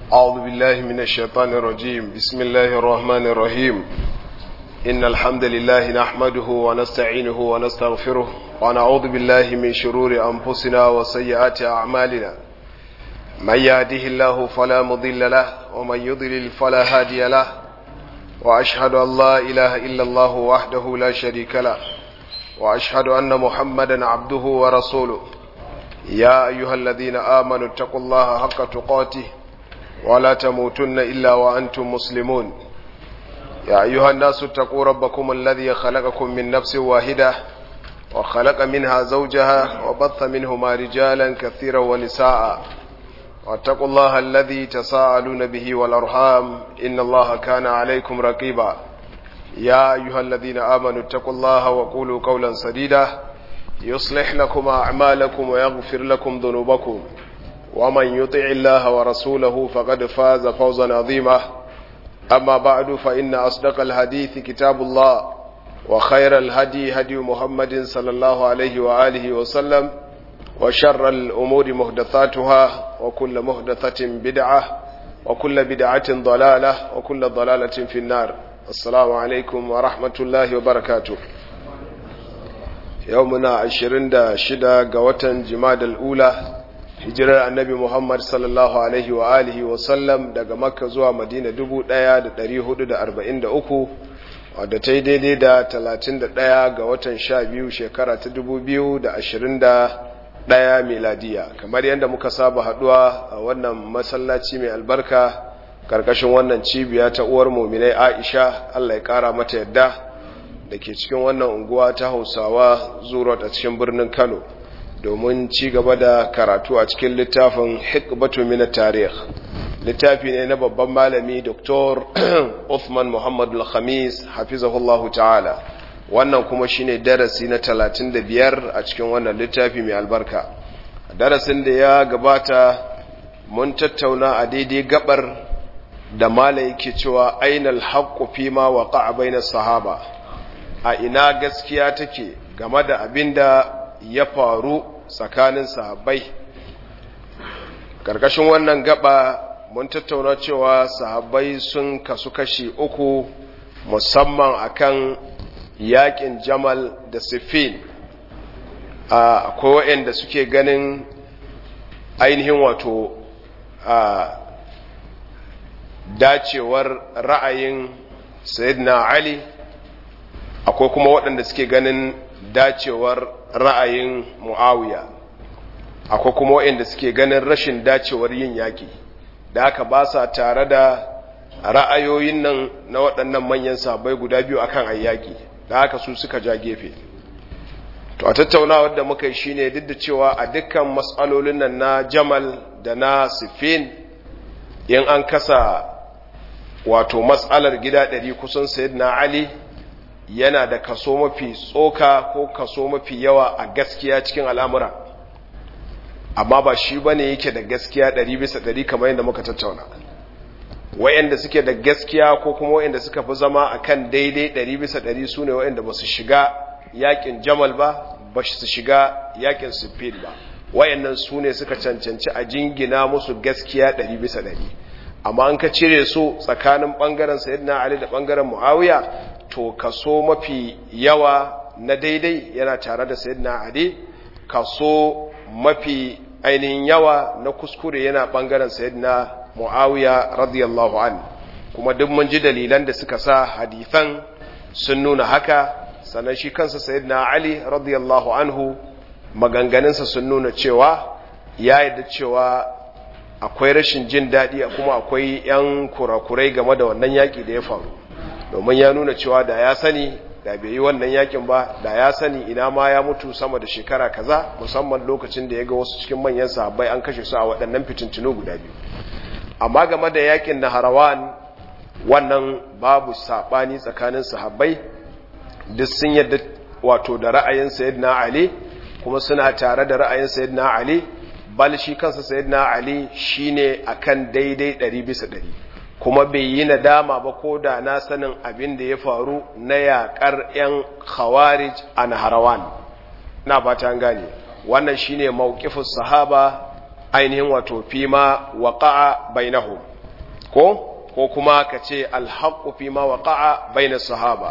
أعوذ بالله من الشيطان الرجيم بسم الله الرحمن الرحيم إن الحمد لله نحمده ونستعينه ونستغفره ونعوذ بالله من شرور أنفسنا وسيئات أعمالنا من يهده الله فلا مضل له ومن يضلل فلا هادي له وأشهد أن لا إله إلا الله وحده لا شريك له وأشهد أن محمدا عبده ورسوله يا أيها الذين آمنوا اتقوا الله حق تقاته ولا تموتن إلا وأنتم مسلمون يا أيها الناس اتقوا ربكم الذي خلقكم من نفس واحدة وخلق منها زوجها وبث منهما رجالا كثيرا ونساء واتقوا الله الذي تساءلون به والأرحام إن الله كان عليكم رقيبا يا أيها الذين آمنوا اتقوا الله وقولوا قولا سديدا يصلح لكم أعمالكم ويغفر لكم ذنوبكم ومن يطع الله ورسوله فقد فاز فوزا عظيما أما بعد فإن أصدق الحديث كتاب الله وخير الهدي هدي محمد صلى الله عليه وآله وسلم وشر الأمور مهدثاتها وكل مهدثة بدعة وكل بدعة ضلالة وكل ضلالة في النار السلام عليكم ورحمة الله وبركاته يومنا عشرين دا شدا قوة جماد الأولى hijirar annabi Muhammad sallallahu Alaihi wa alihi wasallam daga makka zuwa madina 1443 wadda ta yi daidai da 31 ga watan 12 shekara ta 2021 miladiya kamar yadda muka saba haduwa a wannan masallaci mai albarka karkashin wannan cibiya ta uwar muminai aisha Allah ya kara mata yadda da ke cikin wannan unguwa ta hausawa zuwa a cikin birnin kano domin ci gaba da karatu a cikin littafin hikbatu min tarikh littafi ne na babban malami Dr. Uthman Muhammad Al-Khamis hafizahullahu ta'ala wannan kuma shine darasi na 35 a cikin wannan littafi mai albarka darasin da ya gabata mun tattauna a daidai gabar da malai yake cewa ainal haqqu fima waqa'a bainas sahaba a ina gaskiya take game da abinda ya faru tsakanin sahabbai ƙarƙashin wannan gaba mun tattauna cewa sahabbai sun kasu kashi uku musamman akan yakin jamal da siffin akwai waɗanda suke ganin ainihin wato dacewar ra'ayin sayyidina ali akwai kuma waɗanda suke ganin dacewar ra'ayin mu'awiya akwai kuma waɗanda suke ganin rashin dacewar yin yaƙi da aka ba sa tare da ra'ayoyin nan na waɗannan manyan sabai guda biyu akan ayyaki da aka su suka ja gefe to a tattaunawar da muka yi shine duk da cewa a dukkan matsalolin nan na jamal da na sifin in an kasa wato matsalar gida ɗari kusan sayyidina ali yana da kaso mafi tsoka ko kaso mafi yawa a gaskiya cikin al'amura amma ba shi ba ne yake da gaskiya ɗari bisa ɗari kamar yadda muka tattauna wayanda suke da gaskiya ko kuma wayanda suka fi zama a kan daidai ɗari bisa ɗari su ne wayanda ba su shiga yakin jamal ba ba su shiga yakin siffin ba wayannan su ne suka cancanci a jingina musu gaskiya ɗari bisa ɗari amma an ka cire su tsakanin ɓangaren sayyidina ali da ɓangaren muawiya to kaso mafi yawa na daidai yana tare da sayyidina ali kaso mafi ainihin yawa na kuskure yana bangaren sayyidina muawiya radiyallahu an kuma duk mun ji dalilan da suka sa hadithan sun nuna haka sannan shi kansa sayyidina ali radiyallahu anhu maganganunsa sun nuna cewa ya yadda cewa akwai rashin jin daɗi kuma akwai 'yan kurakurai game da wannan yaƙi da ya faru domin ya nuna cewa da ya sani da bai yi wannan yakin ba da ya sani ina ma ya mutu sama da shekara kaza musamman lokacin da ya ga wasu cikin manyan sahabbai an kashe su a waɗannan fitintunu guda biyu amma game da yakin na harawan wannan babu saɓani tsakanin sahabbai duk sun yadda wato da ra'ayin sayyidina ali kuma suna tare da ra'ayin sayyidina ali bal shi kansa sayyidina ali shine akan daidai ɗari bisa ɗari kuma bai yi nadama ba ko da na sanin abin da ya faru na yaƙar 'yan khawarij a naharawan na fata gane wannan shine mawqifus sahaba ainihin wato fima waqa'a bainahum ko ko kuma ka ce alhaqqu fi ma waqa'a bainas sahaba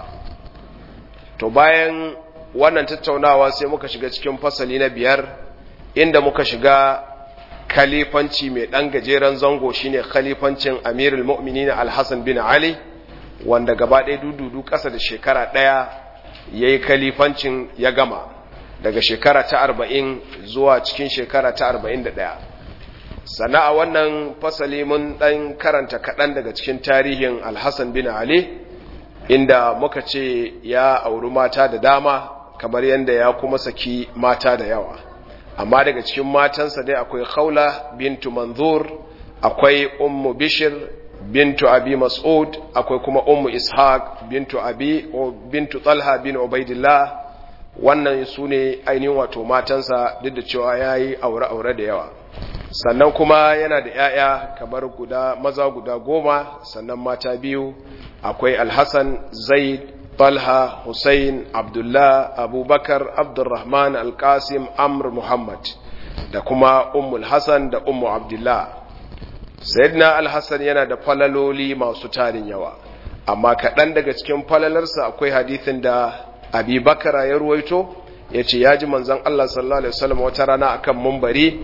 to bayan wannan tattaunawa sai muka shiga cikin fasali na biyar inda muka shiga khalifanci mai ɗan gajeren zango shine khalifancin amirul mu'minin al-hassan bin ali wanda gaba ɗaya dududu ƙasa da shekara ɗaya ya yi khalifancin ya gama daga shekara ta arba'in zuwa cikin shekara ta arba'in da ɗaya sana a wannan fasali mun ɗan karanta kaɗan daga cikin tarihin al-hassan bin ali inda muka ce ya auri mata da dama kamar yadda ya kuma saki mata da yawa amma daga cikin matansa dai akwai khawla bintu manzur akwai ummu bishir bintu abi mas'ud akwai kuma ummu ishaq bintu abi bintu talha bin ubaidillah wannan su ne ainihin wato matansa duk da cewa ya yi aure-aure da yawa sannan kuma yana da 'ya'ya kamar guda maza guda goma sannan mata biyu akwai alhassan zaid talha hussein abdullah abubakar abdurrahman alkasim amr muhammad da kuma ummul hassan da ummu abdullah sayyidina alhassan yana da falaloli masu tarin yawa amma kaɗan daga cikin falalarsa akwai hadithin da abubakar ya ruwaito ya ce ya ji manzan allah sallallahu alaihi wasallam wata rana akan mumbari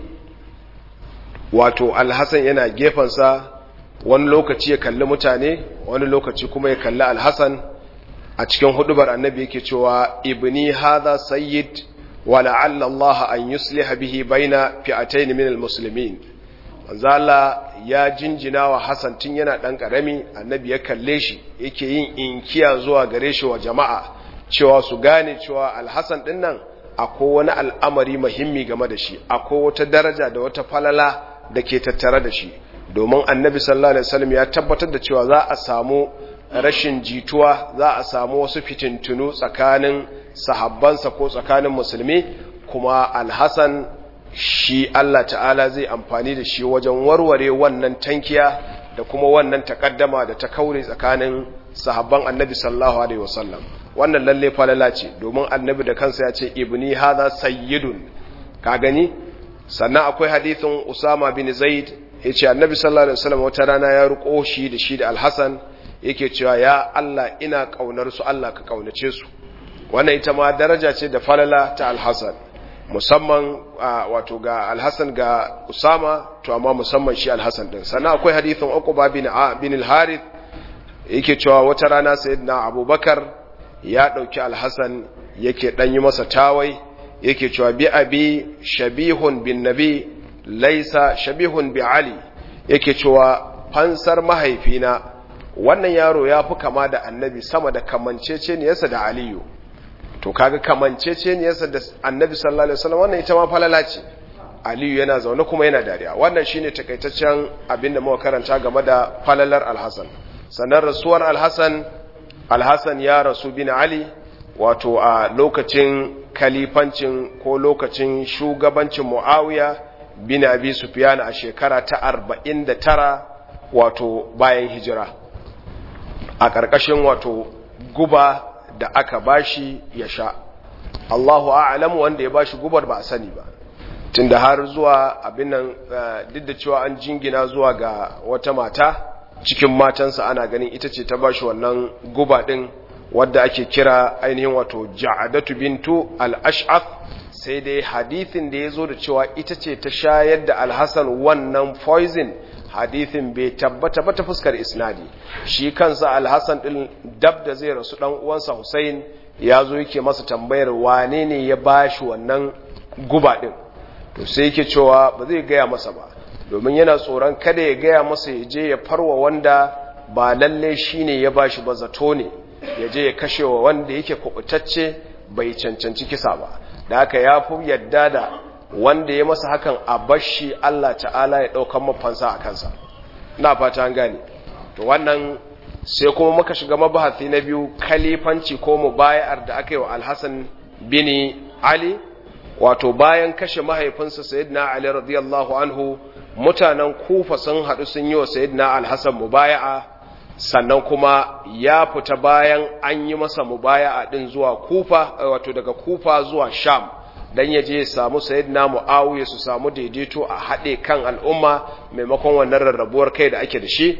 wato alhassan yana gefensa wani lokaci ya kalli mutane wani lokaci kuma ya kalli alhassan a cikin hudubar annabi yake cewa ibni hadha sayyid wa la'alla Allah an yusliha bihi baina fi'atayn min almuslimin manzo Allah ya jinjina wa Hassan tun yana dan karami annabi ya kalle shi yake yin inkiya zuwa gare shi wa jama'a cewa su gane cewa alhassan din nan akwai wani al'amari muhimmi game da shi akwai wata daraja da wata falala da ke tattare da shi domin annabi sallallahu alaihi wasallam ya tabbatar da cewa za a samu rashin jituwa za a samu wasu fitintunu tsakanin sahabbansa ko tsakanin musulmi kuma alhassan shi Allah ta'ala zai amfani da shi wajen warware wannan tankiya da kuma wannan takaddama da ta kaure tsakanin sahabban annabi sallallahu alaihi wasallam wannan lalle falala ce domin annabi da kansa ya ce ibni hadha sayyidun ka gani sannan akwai hadithin usama bin zaid yace annabi sallallahu alaihi wasallam wata rana ya ruko shi da shi da alhassan yake cewa ya Allah ina kaunar su Allah ka kaunace su wannan ita ma daraja ce da falala ta alhassan musamman wato ga alhassan ga usama to amma musamman shi alhassan din sannan akwai hadithin uqba bin bin al-harith yake cewa wata rana sayyidina abubakar ya dauki alhassan yake dan yi masa tawai yake cewa bi abi shabihun bin nabi laisa shabihun bi ali yake cewa fansar mahaifina wannan yaro ya fi kama da annabi sama da kamanceceniyarsa da aliyu to kaga kamanceceniyarsa da annabi sallallahu alaihi wasallam wannan ita ma falala ce aliyu yana zaune kuma yana dariya wannan shine takaitaccen abinda muka karanta game da falalar alhasan sannan rasuwar alhasan alhasan ya rasu bin ali wato a lokacin kalifancin ko lokacin shugabancin muawiya bin abi sufyan a shekara ta 49 wato bayan hijira a ƙarƙashin wato guba da aka bashi ya sha Allahu a'lamu wanda ya bashi gubar ba a sani ba tunda har zuwa abin nan duk da cewa an jingina zuwa ga wata mata cikin matansa ana ganin ita ce ta bashi wannan guba din wadda ake kira ainihin wato ja'adatu bintu al-ash'af sai dai hadithin da ya zo da cewa ita ce ta shayar da alhassan wannan poison hadithin bai tabbata ba ta fuskar isnadi shi kansa alhassan din dab da zai rasu dan uwansa Hussein ya zo yake masa tambayar wane ne ya bashi wannan guba din to sai yake cewa ba zai gaya masa ba domin yana tsoron kada ya gaya masa ya je ya farwa wanda ba lalle shine ya bashi ba zato ne ya je ya kashe wa wanda yake kubutacce bai cancanci kisa ba da haka ya fi yadda da wanda ya masa hakan a bashi Allah ta'ala ya ɗaukan mafansa a kansa na fata an gane to wannan sai kuma muka shiga mabahasi na biyu kalifanci ko mubayar da aka yi wa alhassan bini ali wato bayan kashe mahaifinsa sayyidina ali radiyallahu anhu mutanen kufa sun haɗu sun yi wa sayyidina alhassan mubaya'a sannan kuma ya fita bayan an yi masa mubaya'a din zuwa kufa wato daga kufa zuwa sham dan ya je ya samu sayyidina muawiya su samu daidaito a haɗe kan al'umma maimakon wannan rarrabuwar kai da ake da shi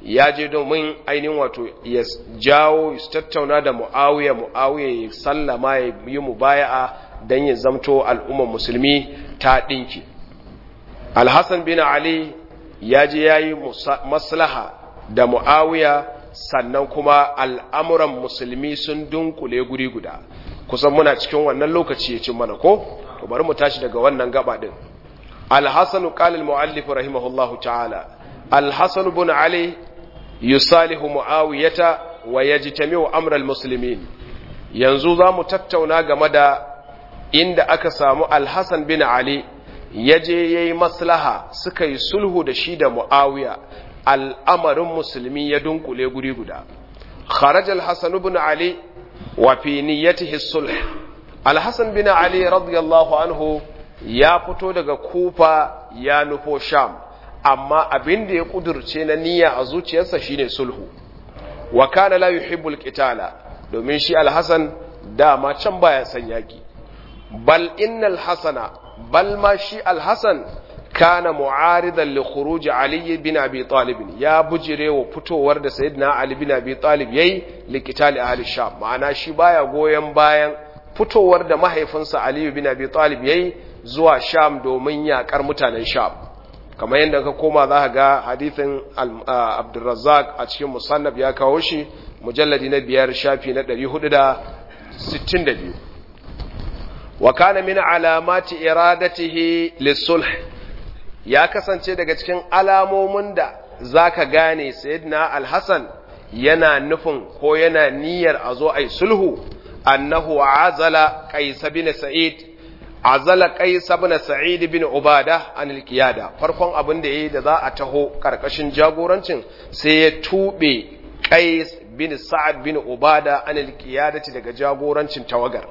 ya je domin ainihin wato ya jawo su tattauna da mu'awiya mu'awiya ya sallama ya yi mubaya'a don ya zamto al'ummar musulmi ta ɗinki alhassan bin ali ya je ya yi maslaha da mu'awiya sannan kuma al'amuran musulmi sun dunkule guri guda kusan muna cikin wannan lokaci ya cin mana ko to bari mu tashi daga wannan gaba din alhassan qala al-muallif rahimahullahu ta'ala alhassan bin ali yusalihu muawiyata wa yajtami'u amra al-muslimin yanzu zamu tattauna game da inda aka samu alhassan bin ali yaje yayi maslaha suka yi sulhu da shi da muawiya al'amarin musulmi ya dunkule guri guda خرج الحسن بن علي وفي نيته الصلح الحسن بن علي رضي الله عنه ya fito daga kufa ya nufo sham amma abin da ya kudurce na niyya a zuciyarsa shine sulhu wa kana la yuhibbul qitala domin shi alhasan dama can baya san yaki bal innal hasana bal ma shi alhasan kana mu'aridan li khuruj ali bin abi talib ya bujire wa fitowar da sayyidina ali bin abi talib yayi li qitali ahli sham ma'ana shi baya goyen bayan fitowar da mahaifinsa ali bin abi talib yayi zuwa sham domin yakar mutanen sham kamar yadda ka koma za ka ga hadithin abdurrazzaq a cikin musannaf ya kawo shi mujalladi na biyar shafi na 462 wa kana min alamati iradatihi lisulh ya kasance daga cikin alamomin da zaka gane sayyidina al-hasan yana nufin ko yana niyyar a zo ai sulhu annahu azala qais bin sa'id azala qais bin sa'id bin ubada an al-qiyada farkon abin da yayi da za a taho karkashin jagorancin sai ya tube qais bin sa'ad bin ubada an al-qiyadati daga jagorancin tawagar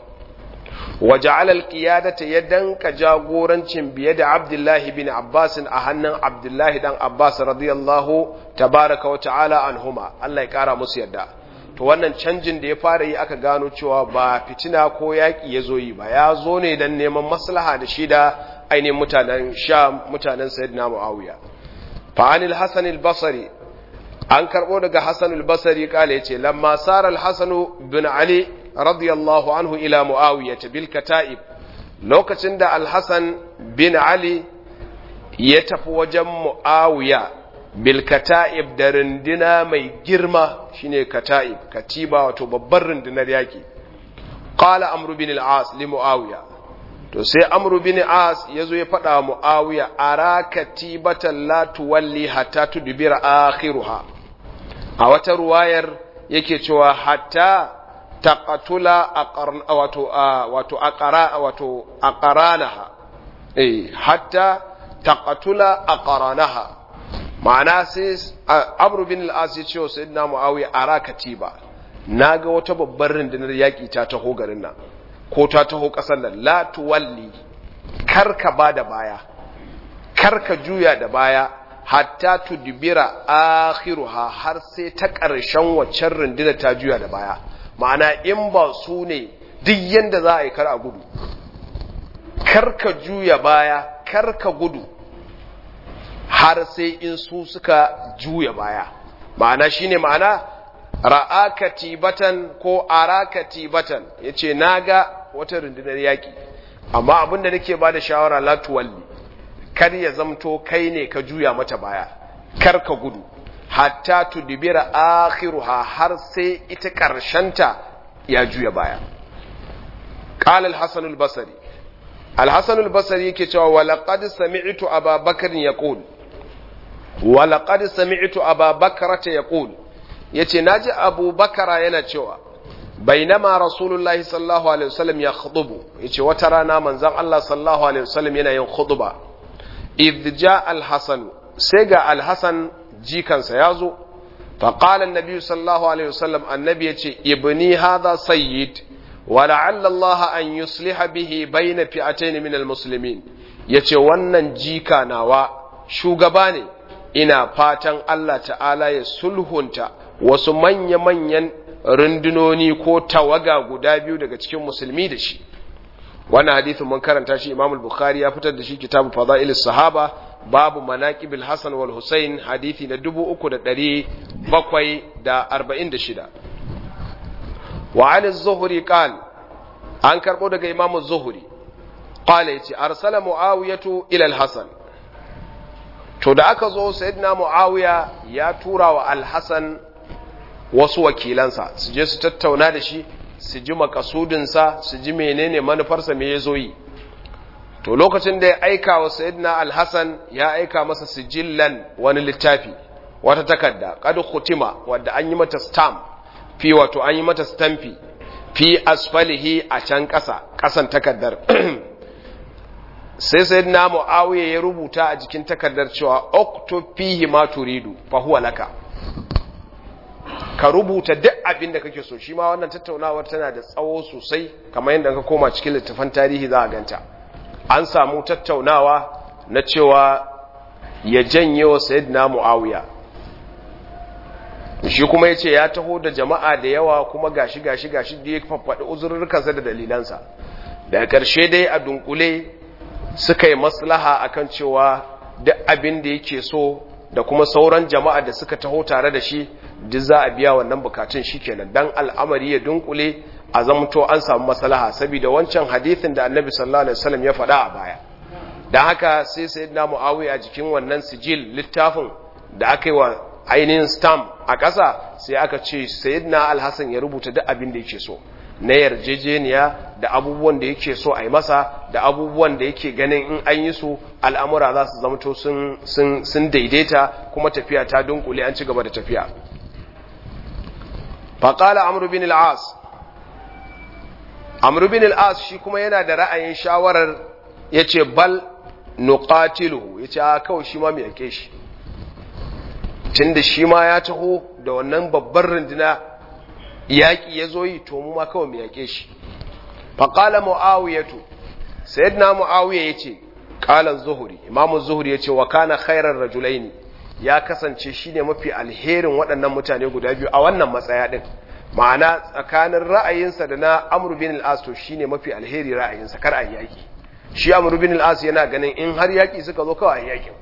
وجعل القيادة يدنك جاغورنچin biye da Abdullahi bin Abbas a hannun Abdullahi dan Abbas radiyallahu tabaraka wa ta'ala anhuma Allah ya kara musu yadda to wannan canjin da ya fara yi aka gano cewa ba fitina ko yaki yazo yi ba ya zo ne dan neman maslaha da shi da ainihin mutanen Sham mutanen Sayyidina Muawiya fa anil Hasan al-Basri an karbo daga Hasan al-Basri kale yace lamma sara al-Hasan bin Ali radiyallahu anhu ila mu'awiyah bil kata'ib lokacin da al-hasan bin ali ya tafi wajen mu'awiya bil kata'ib da runduna mai girma shine kata'ib katiba wato babbar rundunar yaki qala amru bin al-as li mu'awiya to sai amru bin as yazo ya faɗa mu'awiya ara katibatan la tuwalli hatta tudbira akhiruha a wata ruwayar yake cewa hatta taqatula wato wato aqara wato aqaranaha eh hatta taqatula aqaranaha ma'ana sai Amr bin al-As ya ce wa Sayyidina Muawiya ara katiba naga wata babbar rundunar yaki ta taho garin nan ko ta taho kasar nan la tuwalli karka bada baya karka juya da baya hatta tudbira akhiruha har sai ta ƙarshen waccan rundunar ta juya da baya ma'ana in ba su ne duk yadda za a yi kar a gudu karka juya baya karka gudu har sai in su suka juya baya ma'ana shine ma'ana ra'aka tibatan ko araka tibatan yace naga wata rundunar yaki amma abinda nake bada shawara la tuwalli kar ya zamto kai ne ka juya mata baya kar ka gudu hatta tudbira akhiruha har sai ita karshenta ya juya baya qala al-hasan al-basri al-hasan al-basri yake cewa wa laqad sami'tu aba bakr yaqul wa laqad sami'tu aba bakrata yaqul yace naji abu bakara yana cewa bainama rasulullahi sallallahu alaihi wasallam ya khutubu yace wata rana manzon Allah sallallahu alaihi wasallam yana yin khutba idh jaa al-hasan sai ga al-hasan jikansa ya zo faƙalan nabi sallallahu alaihi wasallam annabi ya ce ibni hadha sayyid wa la'alla Allah an yusliha bihi bayna fi'atayn min almuslimin yace wannan jika nawa shugaba ne ina fatan Allah ta'ala ya sulhunta wasu manya-manyan rundunoni ko tawaga guda biyu daga cikin musulmi da shi wannan hadithin mun karanta shi Imam al-Bukhari ya fitar da shi kitabu Fadailis Sahaba babu manaqibil Hasan wal Husain hadisi na 3300 bakwai da arba'in da shida wa an zuhuri qal an karɓo daga imamu zuhuri qala yace arsala muawiyatu ila al-hasan to da aka zo sayyidina muawiya ya tura wa al-hasan wasu wakilansa su je su tattauna da shi su ji makasudinsa su ji menene manufarsa me ya zo yi to lokacin da ya aika wa sayyidina al-hasan ya aika masa sijillan wani littafi wata takarda qad khutima wadda an yi mata stamp fi wato an yi mata stampi fi asfalihi a can ƙasa ƙasan takardar sai sayyidina muawiya ya rubuta a jikin takardar cewa uktub fihi ma turidu fa huwa laka ka rubuta duk abin da kake so shi ma wannan tattaunawar tana da tsawo sosai kamar yadda ka koma cikin littafan tarihi za a ganta an samu tattaunawa na cewa ya janye wa sayyidina muawiya shi kuma ya ce ya taho da jama'a da yawa kuma gashi gashi gashi da ya faffaɗi uzurrukansa da dalilansa daga ƙarshe dai a dunkule suka yi maslaha akan cewa duk abin da yake so da kuma sauran jama'a da suka taho tare da shi duk za a biya wannan bukatun shikenan dan al'amari ya dunkule a zamto an samu maslaha saboda wancan hadithin da annabi sallallahu alaihi wasallam ya faɗa a baya dan haka sai sayyidina muawiya a jikin wannan sijil littafin da aka yi wa ainihin stamp a ƙasa sai aka ce sayyidina alhassan ya rubuta duk abin da yake so na yarjejeniya da abubuwan da yake so a yi masa da abubuwan da yake ganin in an yi su al'amura za su zamto sun daidaita kuma tafiya ta dunkule an ci gaba da tafiya faƙala amru bin al'as amru bin al'as shi kuma yana da ra'ayin shawarar ya ce bal nuqatiluhu ya ce a kawai shi ma mai yake shi tun da shi ma ya taho da wannan babbar runduna yaƙi ya zo yi to mu ma kawai mu yaƙe shi faƙala mu'awiyatu sayyidina mu'awiya ya ce ƙalan zuhuri imamu zuhuri ya ce wa kana khairar rajulaini ya kasance shi ne mafi alherin waɗannan mutane guda biyu a wannan matsaya ɗin ma'ana tsakanin ra'ayinsa da na amru bin al'as to shi ne mafi alheri ra'ayinsa kar a yaƙi shi amru bin al'as yana ganin in har yaƙi suka zo kawai a yaƙin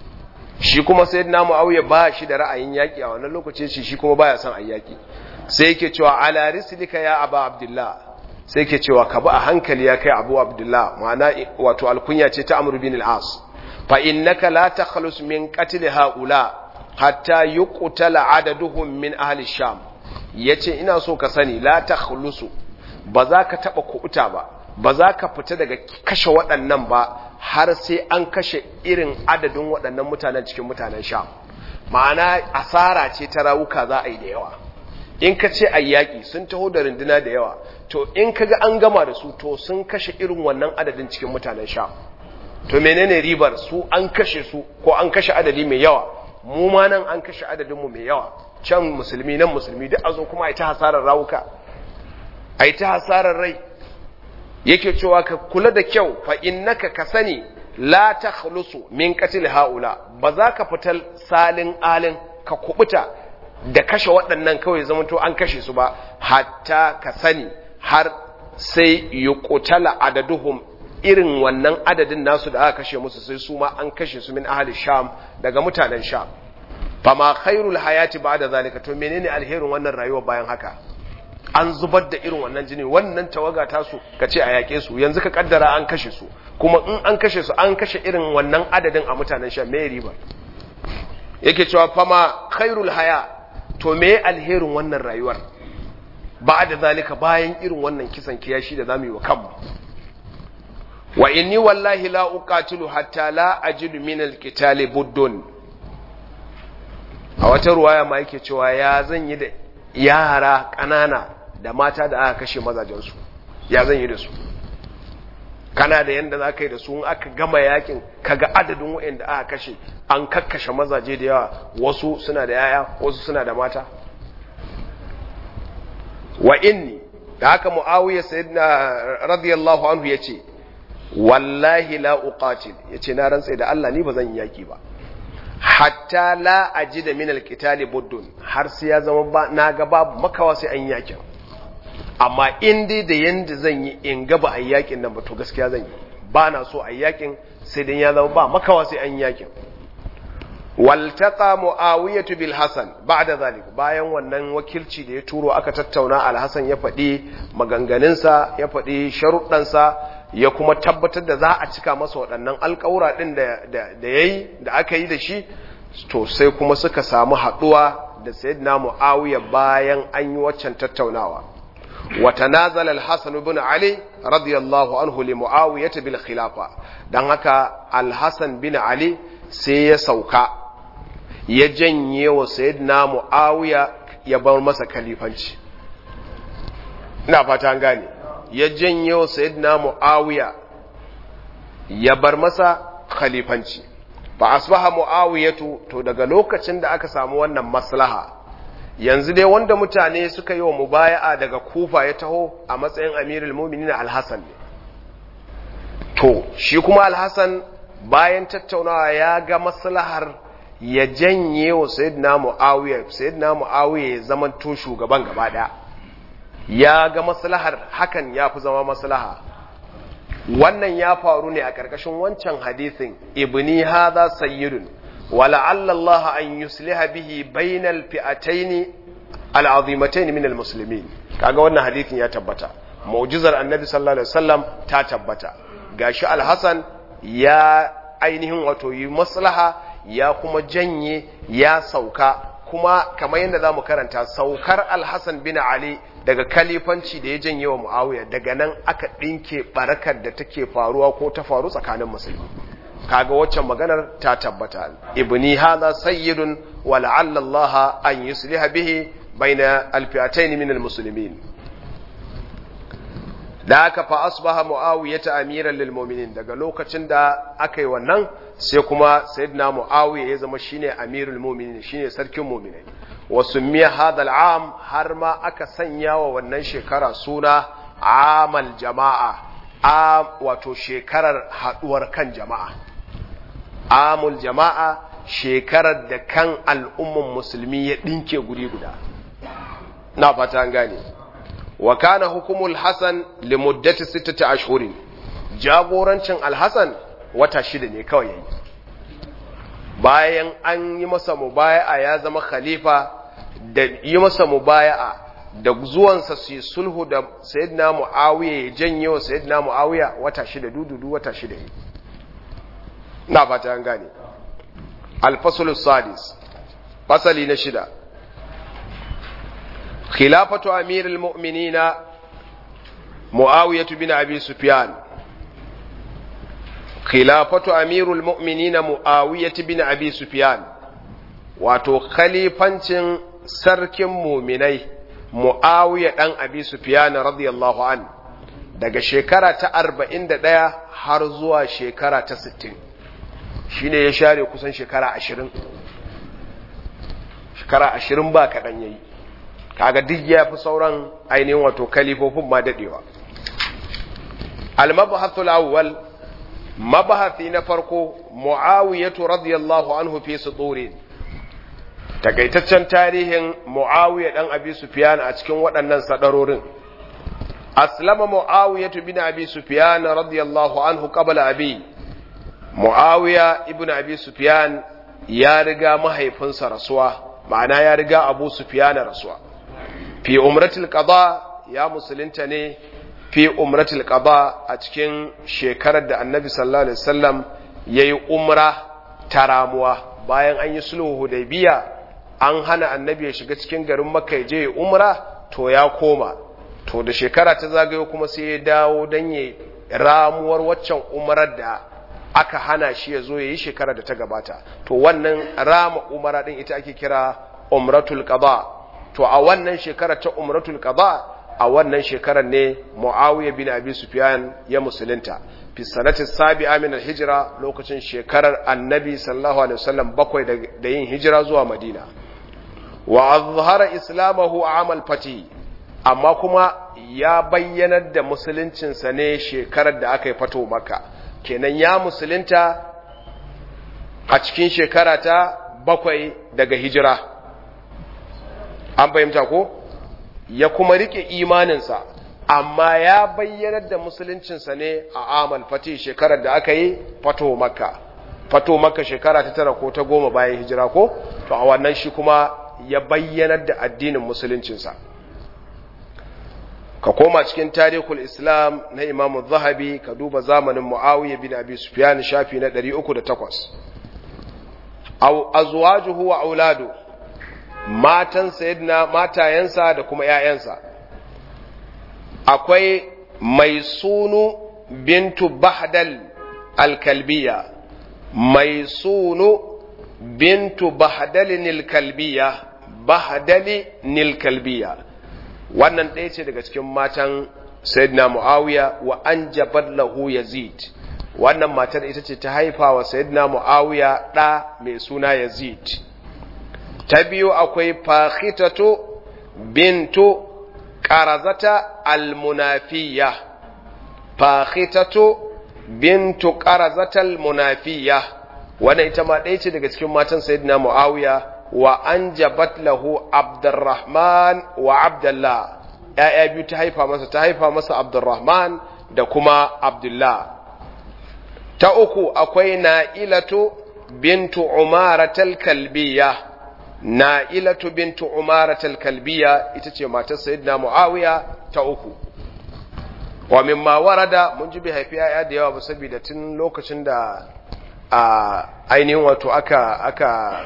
shi kuma sayyidina mu'awiya ba shi da ra'ayin yaƙi a wannan lokaci shi shi kuma baya son a yaƙi sai yake cewa ala rislika ya aba abdullah sai yake cewa ka bi a hankali ya kai abu abdullah ma'ana wato alkunya ce ta amr bin al-as fa innaka la takhlus min qatl haula hatta yuqtala adaduhum min ahli sham yace ina so ka sani la takhlusu ba za ka taba kuuta ba ba za ka fita daga kashe waɗannan ba har sai an kashe irin adadin waɗannan mutanen cikin mutanen sham ma'ana asara ce ta rawuka za a yi da yawa in ka ce a yaƙi sun taho da runduna da yawa to in ka ga an gama da su to sun kashe irin wannan adadin cikin mutanen sha to menene ribar su an kashe su ko an kashe adadi mai yawa mu ma nan an kashe adadinmu mai yawa can musulmi nan musulmi duk a zo kuma a yi ta hasarar rawuka a yi ta hasarar rai yake cewa ka kula da kyau fa innaka ka sani la takhlusu min qatl haula ba za ka fitar salin alin ka kubuta da kashe waɗannan kawai zamanto an kashe su ba hatta ka sani har sai yuqtala adaduhum irin wannan adadin nasu da aka kashe musu sai su ma an kashe su min ahli sham daga mutanen sham fama khairul hayati ba'da zalika to menene alherin wannan rayuwa bayan haka an zubar da irin wannan jini wannan tawaga tasu ka ce a yaƙe su yanzu ka kaddara an kashe su kuma in an kashe su an kashe irin wannan adadin a mutanen sham me riba yake cewa fama khairul haya to me alherin wannan rayuwar ba da zalika bayan irin wannan kisan kiyashi da zamu yi wa kanmu wa inni wallahi la uqatilu hatta la ajidu min alqitali buddun a wata ruwaya ma yake cewa ya zan yi da yara ƙanana da mata da aka kashe mazajensu ya zan yi da su kana da yanda za ka yi da su aka gama yakin kaga adadin waɗanda aka kashe an kakkashe mazaje da yawa wasu suna da yaya wasu suna da mata wa inni da haka muawiya sayyidina radiyallahu anhu yace wallahi la uqatil yace na rantsa da Allah ni bazan yaki ba hatta la ajida min alqitali buddun har sai ya zama ba na ga babu makawa sai an yakin amma in dai da yanda zan yi in ga ba a yakin nan ba to gaskiya zan yi ba na so a yakin sai dan ya zama ba makawa sai an yakin waltaqa muawiyatu bil hasan ba'da zalik bayan wannan wakilci da ya turo aka tattauna al hasan ya faɗi maganganunsa ya faɗi sharuɗansa ya kuma tabbatar da za a cika masa waɗannan alƙawura ɗin da ya yi da aka yi da shi to sai kuma suka samu haɗuwa da sayyidina muawiya bayan an yi waccan tattaunawa wata nazal al-hasan ibn ali radiyallahu anhu li muawiyah bil khilafa dan haka al-hasan bin ali sai ya sauka ya janye wa sayyidina muawiya ya bar masa kalifanci ina fata an gane ya janye wa sayyidina muawiya ya bar masa khalifanci fa asbaha muawiyatu to daga lokacin da aka samu wannan maslaha yanzu dai wanda mutane suka yi wa mubaya'a daga kufa ya taho a matsayin amirul mu'minin al-hasan ne to shi kuma al-hasan bayan tattaunawa ya ga maslahar ya janye wa sayyidina muawiya sayyidina muawiya ya zama to shugaban gaba daya ya ga maslahar hakan ya fi zama maslaha wannan ya faru ne a ƙarƙashin wancan hadisin ibni hadha sayyidun ولعل الله أن يصلح به بين الفئتين العظيمتين من المسلمين kaga wannan hadisin ya tabbata mu'jizar annabi sallallahu alaihi wasallam ta tabbata gashi al-hasan ya ainihin wato yi maslaha ya kuma janye ya sauka kuma kamar yadda zamu karanta saukar al-hasan bin ali daga kalifanci da ya janye wa muawiya daga nan aka dinke barakar da take faruwa ko ta faru tsakanin musulmi kaga waccan maganar ta tabbata ibni hadha sayyidun wa la'alla Allah an yusliha bihi baina alfi'atayn min almuslimin da aka fa asbaha muawiyah amiran lil mu'minin daga lokacin da aka yi wannan sai kuma sayyidina muawiya ya zama shine amirul mu'minin shine sarkin mu'minai wa summiya hadha al'am har ma aka sanya wa wannan shekara suna amal jama'a a wato shekarar haduwar kan jama'a amul jama'a shekarar da kan al'umman musulmi ya ɗinke guri guda na fata an gane wa kana hukumul hasan li muddati sittati ashhurin jagorancin alhasan wata shida ne kawai yayi bayan an yi masa mubaya'a ya zama khalifa da yi masa mubaya'a da zuwansa su yi sulhu da sayyidina muawiya ya janye wa sayyidina muawiya wata shida dududu wata shida yi na fata an gane alfasul sadis fasali na shida khilafatu amirul mu'minina muawiyatu bin abi sufyan khilafatu amirul mu'minina muawiyatu bin abi sufyan wato khalifancin sarkin muminai muawiya dan abi sufyan radiyallahu an daga shekara ta 41 har zuwa shekara ta 60 shi ne ya share kusan shekara ashirin shekara ashirin ba kaɗan ya yi kaga duk ya fi sauran ainihin wato kalifofin ma daɗewa almabahatul awwal mabahafi na farko mu'awiyatu radiyallahu anhu fi suturin takaitaccen tarihin mu'awiya dan abi sufyan a cikin waɗannan sadarorin aslama mu'awiyatu bin abi sufyan radiyallahu anhu qabla abi Muawiya ibn Abi Sufyan ya riga mahaifinsa rasuwa, ma'ana ya riga Abu Sufyan rasuwa. Fi umratul qada ya musulunta ne fi umratul qada a cikin shekarar da Annabi sallallahu alaihi wasallam yayi umra ta ramuwa bayan an yi sulhu Hudaybiya an hana Annabi ya shiga cikin garin Makka ya je umra to ya koma. To da shekara ta zagayo kuma sai ya dawo dan ya ramuwar waccan umrar da aka hana shi ya zo ya yi shekara da ta gabata to wannan rama umara din ita ake kira umratul qada to a wannan shekara ta umratul qada a wannan shekarar ne muawiya bin abi sufyan ya musulunta fi sanati sabi'a min al-hijra lokacin shekarar annabi sallallahu alaihi wasallam bakwai da yin hijira zuwa madina wa azhara islamahu amal fati amma kuma ya bayyanar da musuluncinsa ne shekarar da aka yi fato maka kenan ya musulunta a cikin shekara ta bakwai daga hijira an fahimta ko ya kuma rike imaninsa amma ya bayyanar da musuluncinsa ne a amal fati shekarar da aka yi fato makka fato maka shekara ta tara ko ta goma bayan hijira ko to a wannan shi kuma ya bayyanar da addinin musuluncinsa ka koma cikin tarihul islam na imamu zahabi ka duba zamanin mu'awiyya bin abi sufyan shafi na 308 azwajuhu wa auladu matan sayyidina matayensa da kuma ƴaƴansa akwai mai sunu bintu bahdal alkalbiya mai sunu bintu bahdalin alkalbiya bahdali nilkalbiya wannan ɗaya ce daga cikin matan sayyidina muawiya wa an jabar lahu yazid wannan matar ita ce ta haifa wa sayyidina muawiya ɗa mai suna yazid ta biyu akwai fakhitatu bintu qarazata almunafiya fakhitatu bintu qarazata almunafiya wannan ita ma ɗaya ce daga cikin matan sayyidina muawiya wa an jabat lahu abdurrahman wa abdullah ‘ya'ya biyu ta haifa masa ta haifa masa abdurrahman da kuma abdullah ta uku akwai na'ilatu bintu umaratal kalbiya na'ilatu bintu umaratal kalbiya ita ce matar sayyidina muawiya ta uku wa mimma warada mun ji bai haifi ‘ya'ya da yawa ba saboda tun lokacin da a ainihin wato aka aka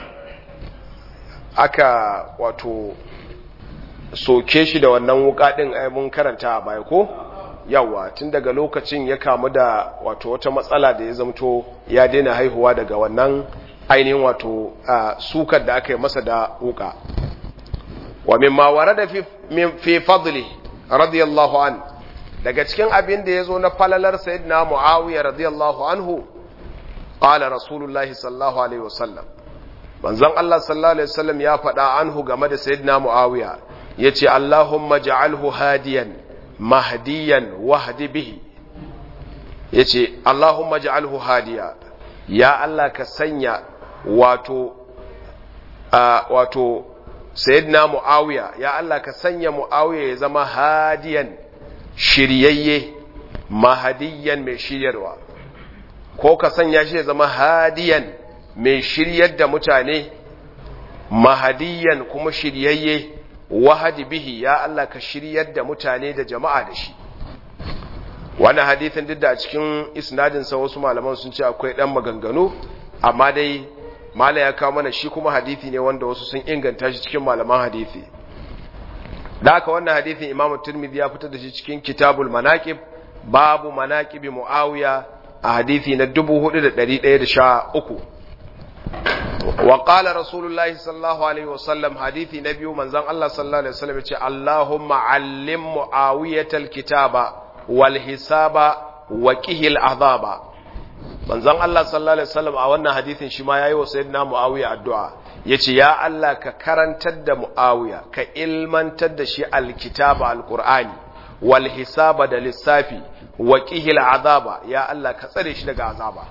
aka wato soke shi da wannan wuka din ai mun karanta a baya ko yawa tun daga lokacin ya kamu da wato wata matsala da ya zamto ya daina haihuwa daga wannan ainihin wato sukar da aka yi masa da wuka wa mimma warada fi fi fadli radiyallahu an daga cikin abin da yazo na falalar sayyidina muawiya radiyallahu anhu qala rasulullahi sallallahu alaihi wasallam manzon Allah sallallahu alaihi wasallam ya faɗa anhu game da sayyidina Muawiya yace Allahumma ja'alhu hadiyan mahdiyan wahdi bihi yace Allahumma ja'alhu hadiya ya Allah ka sanya wato wato sayyidina Muawiya ya Allah ka sanya Muawiya ya zama hadiyan shiryayye mahdiyan mai shiryarwa ko ka sanya shi ya zama hadiyan mai shiryar da mutane mahadiyan kuma shiryayye wahadi bihi ya Allah ka shiryar da mutane da jama'a da shi wannan hadithin duk da a cikin isnadinsa wasu malaman sun ce akwai dan maganganu amma dai mala ya kawo mana shi kuma hadithi ne wanda wasu sun inganta shi cikin malaman hadithi da haka wannan hadithin imamu turmidi ya fitar da shi cikin kitabul manaqib babu manaqibi muawiya a hadithi na 4113 وقال رسول الله صلى الله عليه وسلم حديث نبي من زن الله صلى الله عليه وسلم اللهم علم معاوية الكتاب والحساب وكه العذاب من زن الله صلى الله عليه وسلم a wannan hadithin shi ma yayi wa sayyidina Muawiya addu'a yace ya Allah ka karantar da Muawiya ka ilmantar da shi alkitaba alqur'ani wal hisaba da lissafi wa qihil azaba ya Allah ka tsare shi daga azaba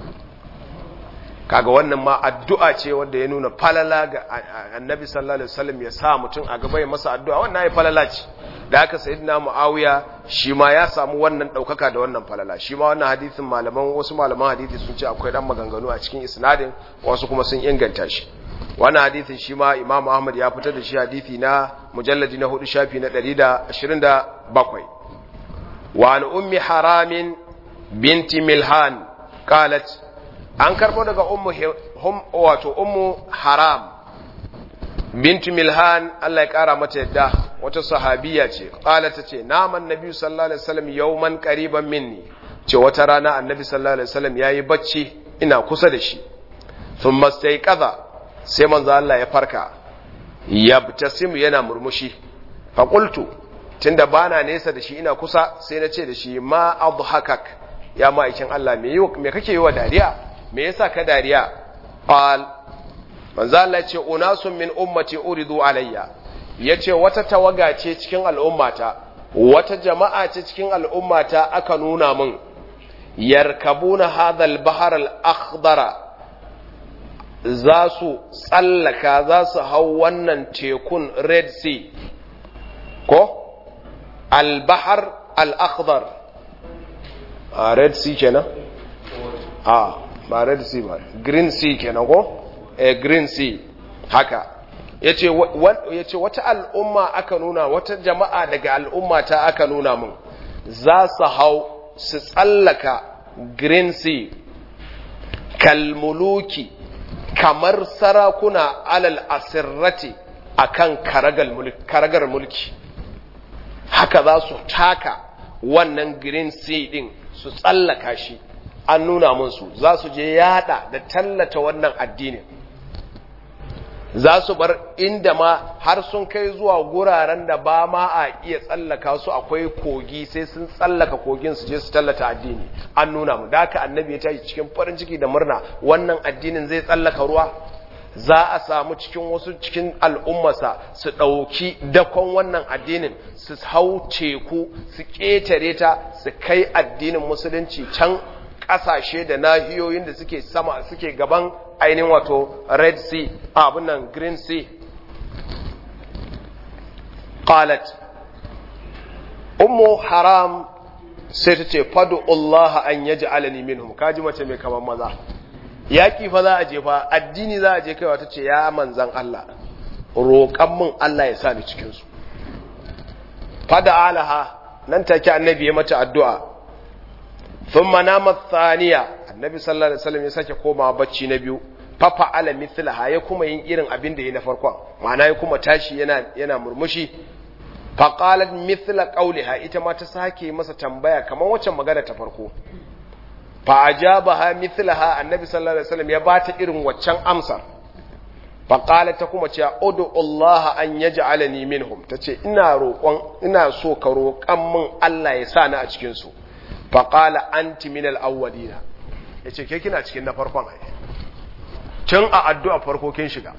kaga wannan ma addu'a ce wanda ya nuna falala ga annabi sallallahu alaihi wasallam ya sa mutum a gaba ya masa addu'a wannan ya falala ce da haka sayyidina muawiya shi ma ya samu wannan daukaka da wannan falala shi ma wannan hadisin malaman wasu malaman hadisi sun ce akwai dan maganganu a cikin isnadin wasu kuma sun inganta shi wannan hadisin shi ma imamu ahmad ya fitar da shi hadisi na mujalladi na hudu shafi na 127 wa an ummi haramin binti milhan qalat an karbo daga ummu wato ummu haram bintu milhan Allah ya kara mata yadda wata sahabiya ce qala ta ce naman nabi sallallahu alaihi wasallam yawman qariban minni ce wata rana annabi sallallahu alaihi wasallam yayi bacci ina kusa da shi thumma stayqadha sai manzo Allah ya farka yabtasimu yana murmushi fa qultu tunda bana nesa da shi ina kusa sai na ce da shi ma adhakak ya ma'aikin Allah me me kake yi wa dariya me yasa ka dariya qal manzo Allah ce unasun min ummati uridu alayya yace wata tawaga ce cikin al'ummata wata jama'a ce cikin al'ummata aka nuna min yarkabuna hadha al-bahr al-akhdara za su tsallaka za su hau wannan tekun red sea ko al-bahr al-akhdar a red sea kenan a ba red sea ba green sea kenan ko eh green sea haka yace yace wata al'umma aka nuna wata jama'a daga al'umma ta aka nuna mun za su hau su tsallaka green sea kalmuluki kamar sarakuna alal asirrati akan karagar mulki haka za su taka wannan green sea din su tsallaka shi an nuna musu za su je yada da tallata wannan addinin za su bar inda ma har sun kai zuwa guraren da ba ma a iya tsallaka su akwai kogi sai sun tsallaka kogin su je su tallata addini an nuna mu da haka annabi ya tashi cikin farin ciki da murna wannan addinin zai tsallaka ruwa za a samu cikin wasu cikin al'ummarsa su ɗauki dakon wannan addinin su hau teku su ƙetare ta su kai addinin musulunci can ƙasashe da nahiyoyin da suke sama suke gaban ainihin wato red sea abin nan green sea qalat ummu haram sai ta ce fadu Allah an yaj'alani minhum kaji mace mai kaman maza yaƙi fa za a je fa addini za a je kaiwa ta ce ya manzan Allah roƙan min Allah ya sa ni cikinsu fada alaha nan take annabi ya mata addu'a sun manama thaniya annabi sallallahu alaihi wasallam ya sake koma bacci na biyu fafa ala mithlaha ya kuma yin irin abin da ya na farkon ma'ana ya kuma tashi yana yana murmushi faqalat mithla qawliha ita ma ta sake masa tambaya kamar wacce magana ta farko fa ajabaha mithlaha annabi sallallahu alaihi wasallam ya bata irin waccan amsar fa qalat ta kuma cewa udu Allah an yaj'alani minhum tace ina roƙon ina so ka roƙan min Allah ya sa ni a cikin su fa qala anti min al-awwalina yace ke kina cikin na farkon ai tun a addu'a farko kin shiga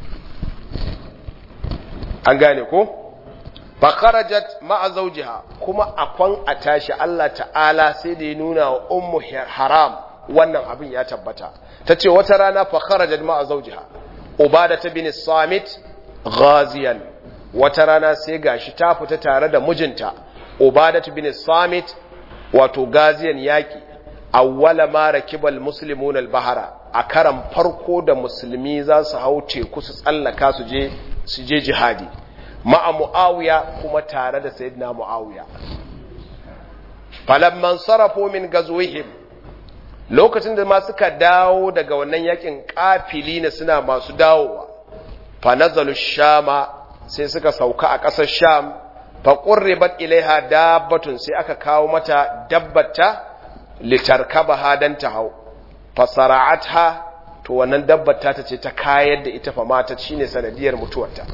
an gane ko fa kharajat ma'a zawjiha kuma akwan a tashi Allah ta'ala sai da ya nuna wa ummu haram wannan abin ya tabbata tace wata rana fa kharajat ma'a zawjiha ubada ta bin samit ghaziyan wata rana sai gashi ta fita tare da mijinta ubada ta bin samit wato gaziyan yaki awwala ma rakibal muslimuna al-bahara a karan farko da musulmi za su hau teku su tsallaka su je su je jihadi ma'a mu'awiya kuma tare da sayyidina mu'awiya falamman sarrafu min gazwihim lokacin da ma suka dawo daga wannan yakin kafili ne suna masu dawowa fa nazalu shama sai suka sauka a ƙasar sham fa qurribat ilaiha dabbatun sai aka kawo mata dabbata litarkabaha dan ta hau fa sara'atha to wannan dabbata ta ce ta kayar da ita fa mata shine sanadiyar mutuwarta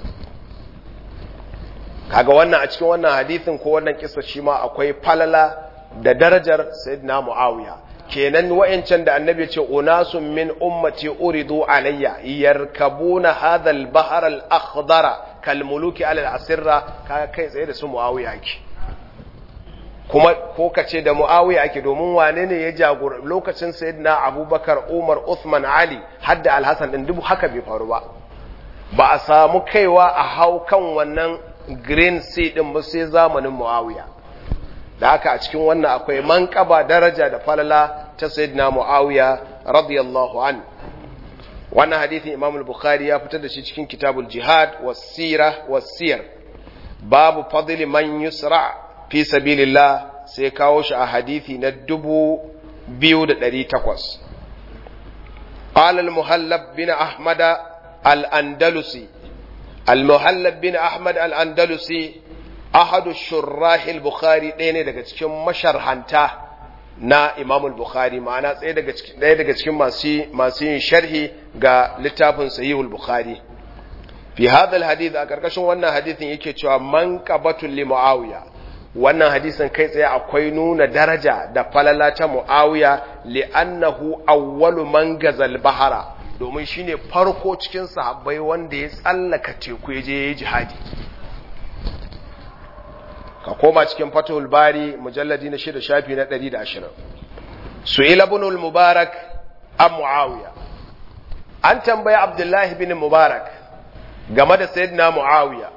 kaga wannan a cikin wannan hadisin ko wannan kissa shi ma akwai falala da darajar sayyidina muawiya kenan wayancan da annabi ce unasun min ummati uridu alayya yarkabuna hadha al-bahr al-akhdar kal muluki ala al-asirra kaga kai tsaye da su muawiya ake kuma ko kace da muawiya ake domin wane ne ya jagora lokacin sayyidina abubakar umar uthman ali hadda al-hasan din dubu haka bai faru ba ba a samu kaiwa a hau kan wannan green sea din ba sai zamanin muawiya da haka a cikin wannan akwai manƙaba daraja da falala ta sayyidina muawiya radiyallahu an wannan hadithin imam al-bukhari ya fitar da shi cikin kitabul jihad was-sira was-siyar babu fadli man yusra fi sabilillah sai kawo shi a hadithi na 2800 قال المهلب بن أحمد الأندلسي المهلب بن أحمد الأندلسي ahadu shurrahil bukhari ɗaya ne daga cikin masharhanta na imamul bukhari ma'ana ɗaya daga cikin masu yin sharhi ga littafin sahihul bukhari fi hadal hadith a ƙarƙashin wannan hadithin yake cewa man qabatul li muawiya wannan hadisin kai tsaye akwai nuna daraja da falala ta muawiya li annahu awwalu man gazal bahara domin shine farko cikin sahabbai wanda ya tsallaka teku ya je yayi jihadi ka koma cikin fatahul bari mujalladi na shida shafi na ɗari da ashirin su'ila ibn mubarak an muawiya an tambaya abdullahi bin mubarak game da sayyidina muawiya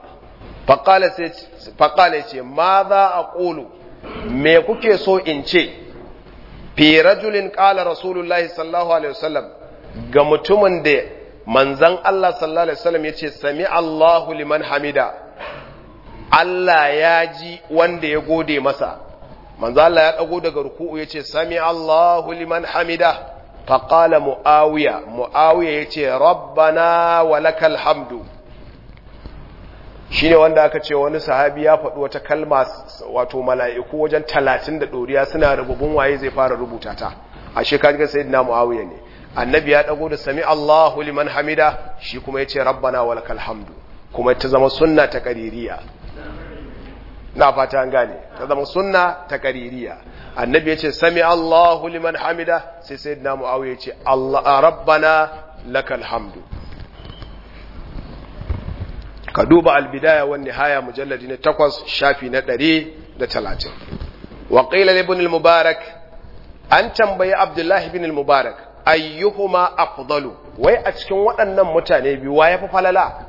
faƙala ce ma za a ƙulu me kuke so in ce fi rajulin qala rasulullahi sallallahu alaihi wasallam ga mutumin da manzon Allah sallallahu alaihi wasallam yace sami Allahu liman hamida Allah ya ji wanda ya gode masa manzo Allah ya dago daga ruku'u yace sami Allahu liman hamida faqala muawiya muawiya yace rabbana walakal hamdu shine wanda aka ce wani sahabi ya faɗi wata kalma wato mala'iku wajen talatin da ɗoriya suna rububun waye zai fara rubuta ta a shekaru ga sayyidina muawiya ne annabi ya dago da sami Allahu liman hamida shi kuma yace rabbana walakal hamdu kuma ta zama sunna ta qaririya na fata an gane ta zama sunna ta qaririya annabi yace sami Allahu liman hamida sai sayyidina muawiya yace Allah rabbana lakal hamdu ka duba albidaya wan nihaya mujalladi na 8 shafi na 130 wa qila ibn al-mubarak an tambayi abdullahi ibn al-mubarak ayyuhuma afdalu wai a cikin waɗannan mutane biyu wa yafi falala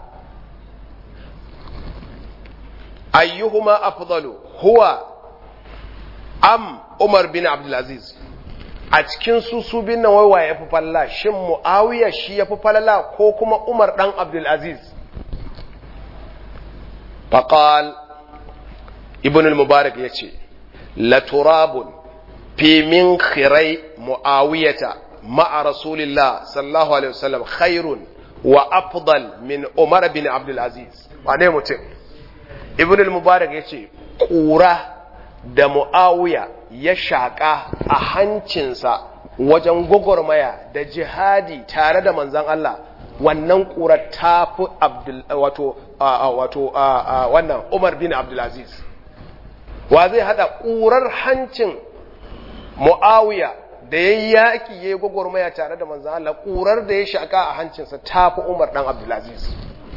ayyuhuma afdalu huwa am umar bin abdul aziz a cikin su su bin nan wai wa yafi falala shin muawiya shi yafi falala ko kuma umar dan abdul aziz faqal ibn al-mubarak yace la turabun fi min khirai muawiyata ma'a rasulillah sallallahu alaihi wasallam khairun wa afdal min umar bin abdul aziz wane mutum ibn al-mubarak yace kura da muawiya ya shaka a hancinsa wajen gwagwarmaya da jihadi tare da manzon Allah wannan kura ta fi abdul wato wato wannan umar bin abdul aziz wa zai hada kurar hancin muawiya da ya yi yaƙi ya yi gwagwarmaya tare da manzan Allah ƙurar da ya shaƙa a hancinsa ta fi Umar ɗan Abdulaziz.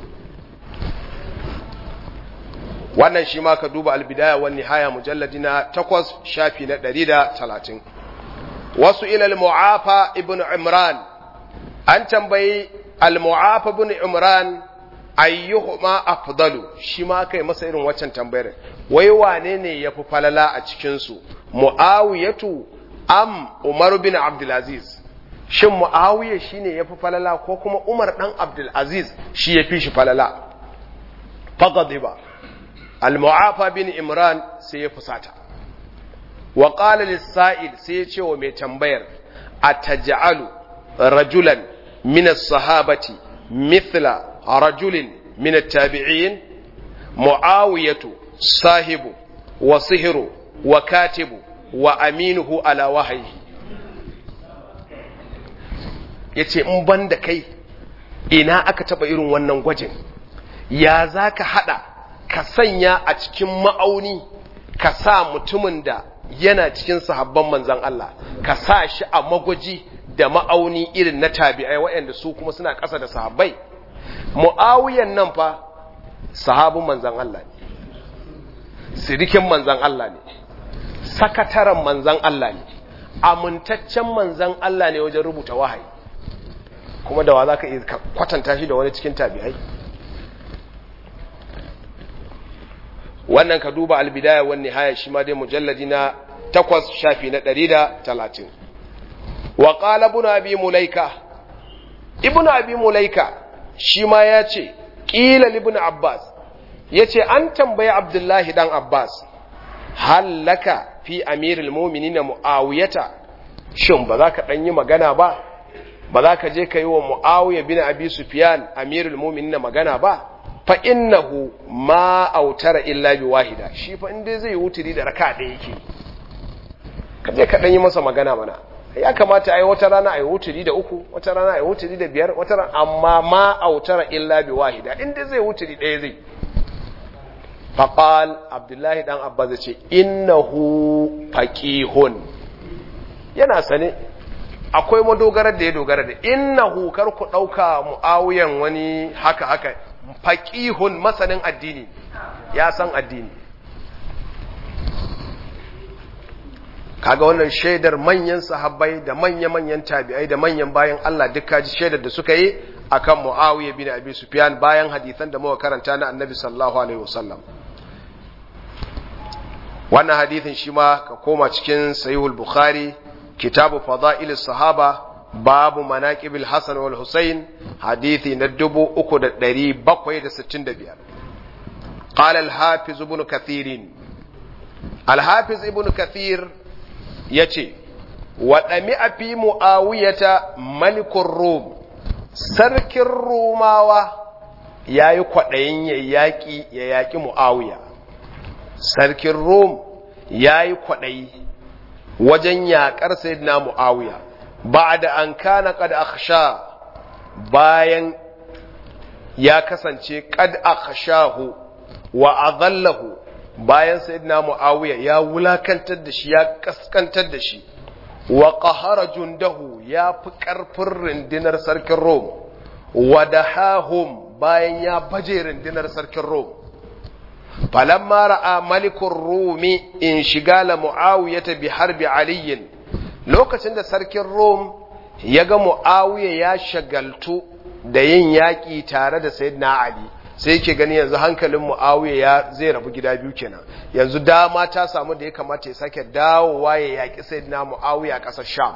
Wannan shi ma ka duba albidaya wani haya mujalladi na takwas shafi na ɗari da talatin. Wasu ilal mu'afa ibn Imran, an tambayi al-mu'afa ibn Imran ayyuhuma afdalu shi ma kai masa irin waccan tambayar wai wane ne ya fi falala a cikinsu mu'awiyatu am Umar bin Abdulaziz shin Muawiya shine yafi falala ko kuma Umar dan Abdulaziz shi yafi shi falala faqadiba al-Mu'afa bin Imran sai ya fusata wa qala lis-sa'il sai ya ce wa mai tambayar ataj'alu rajulan min as-sahabati mithla rajulin min at-tabi'in Muawiyatu sahibu wa sihru wa katibu wa aminuhu ala wahayi ya ce in ban da kai ina aka taba irin wannan gwajin ya za ka hada ka sanya a cikin ma'auni ka sa mutumin da yana cikin sahabban manzan Allah ka sa shi a magwaji da ma'auni irin na tabi'ai waɗanda su kuma suna ƙasa da sahabbai mu'awiyan nan fa sahabin manzan Allah ne sirikin manzan Allah ne sakataren manzan Allah ne amintaccen manzan Allah ne wajen rubuta wahayi kuma da wa za ka kwatanta shi da wani cikin tabi'ai wannan ka duba albidaya wani haya shi ma dai mujalladi na takwas shafi na ɗari da talatin wa ƙala ibn abi mulaika ibn abi mulaika shi ma ya ce ƙila ibn abbas ya ce an tambayi abdullahi dan abbas hallaka fi amirul mu'minina muawiyata shin ba za ka dan yi magana ba ba za ka je ka yi wa muawiya bin abi sufyan amirul mu'minina magana ba fa innahu ma autara illa bi wahida shi fa inda zai wuturi da raka da yake ka je ka dan yi masa magana mana ya kamata ai wata rana ai wuturi da uku wata rana ai wuturi da biyar wata rana amma ma autara illa bi wahida inda zai wuturi ɗaya zai faƙal abdullahi ɗan abba zai ce innahu faƙihun yana sane akwai madogarar da ya dogara da innahu kar ku ɗauka mu'awiyan wani haka haka faƙihun masanin addini ya san addini kaga wannan shaidar manyan sahabbai da manya-manyan tabi'ai da manyan bayan Allah duk kaji shaidar da suka yi akan Muawiya bin Abi Sufyan bayan hadisan da muka karanta na Annabi sallallahu alaihi wasallam wannan hadithin shi ma ka koma cikin sahihul bukhari kitabu fada'il sahaba babu manaqibil hasan wal husayn hadithi na 3765 قال الحافظ ابن كثير الحافظ ابن كثير يتي waɗami a fi mu'awiyata malikun rum sarkin rumawa ya yi kwaɗayin ya yaƙi ya yaƙi mu'awiya sarkin rum ya yi kwaɗayi wajen yaƙar sayidina mu'awiya ba da an kana kad akhsha bayan ya kasance kad akhshahu wa adallahu bayan sayyidina mu'awiya ya wulakantar da shi ya kaskantar da shi wa qahara jundahu ya fi ƙarfin rundunar sarkin Rom wa dahahum bayan ya baje rundunar sarkin Rom falamma ra'a malikun Rumi in shigala Muawiyata bi harbi aliyin lokacin da sarkin Rom ya ga Muawiya ya shagaltu da yin yaƙi tare da Sayyidina Ali sai yake gani yanzu hankalin Muawiya ya zai rabu gida biyu kenan yanzu dama ta samu da ya kamata ya sake dawowa ya yaki Sayyidina Muawiya a ƙasar Sham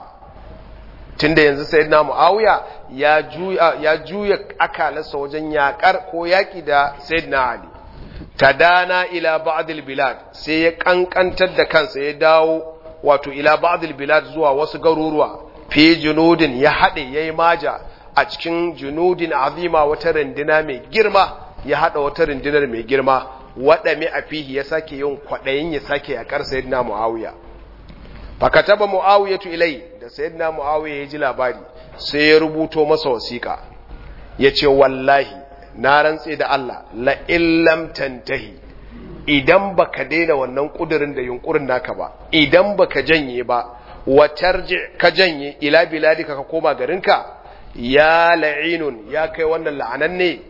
tunda yanzu Sayyidina Muawiya ya juya ya juya akalarsa wajen yakar ko yaki da Sayyidina Ali tadana ila ba'd bilad sai ya kankantar da kansa ya dawo wato ila ba'd bilad zuwa wasu garuruwa fi junudin ya hade yayi maja a cikin junudin azima wata rindina mai girma ya hada wata rindinar mai girma waɗame a fihi ya sake yin kwaɗayin ya sake yaƙar sayyidina muawiya fakataba muawiyatu ilai da sayyidina muawiya ya ji labari sai ya rubuto masa wasiƙa ya ce wallahi na rantse da Allah la illam tantahi idan baka daina wannan kudirin da yunkurin naka ba idan baka janye ba watarji ka janye ila biladika ka koma garinka ya la'inun ya kai wannan la'anan ne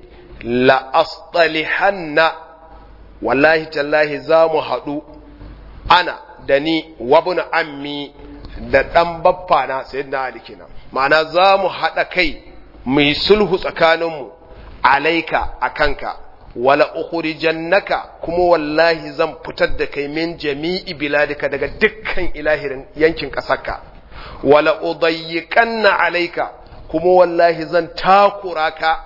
la'astalihanna wallahi tallahi za mu haɗu ana da ni wabin ammi da ɗan baffana sai na alikina ma'ana za mu haɗa kai mai sulhu tsakaninmu alaika a kanka wala ukhrijannaka kuma wallahi zan fitar da kai min jami'i biladika daga dukkan ilahirin yankin ƙasarka wala udayyiqanna alaika kuma wallahi zan takura ka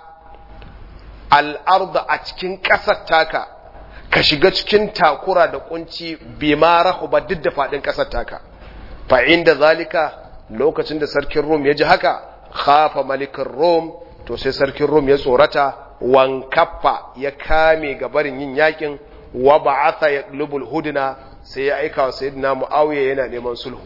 al'arda a cikin ƙasar taka ka shiga cikin takura da kunci bima rahuba duk da faɗin ƙasar taka fa inda zalika lokacin da sarkin rom ya ji haka khafa malikin rom to sai sarkin rom ya tsorata wankaffa ya kame gabarin yin yakin wa ba'atha ya lubul huduna sai ya aika wa sayyidina muawiya yana neman sulhu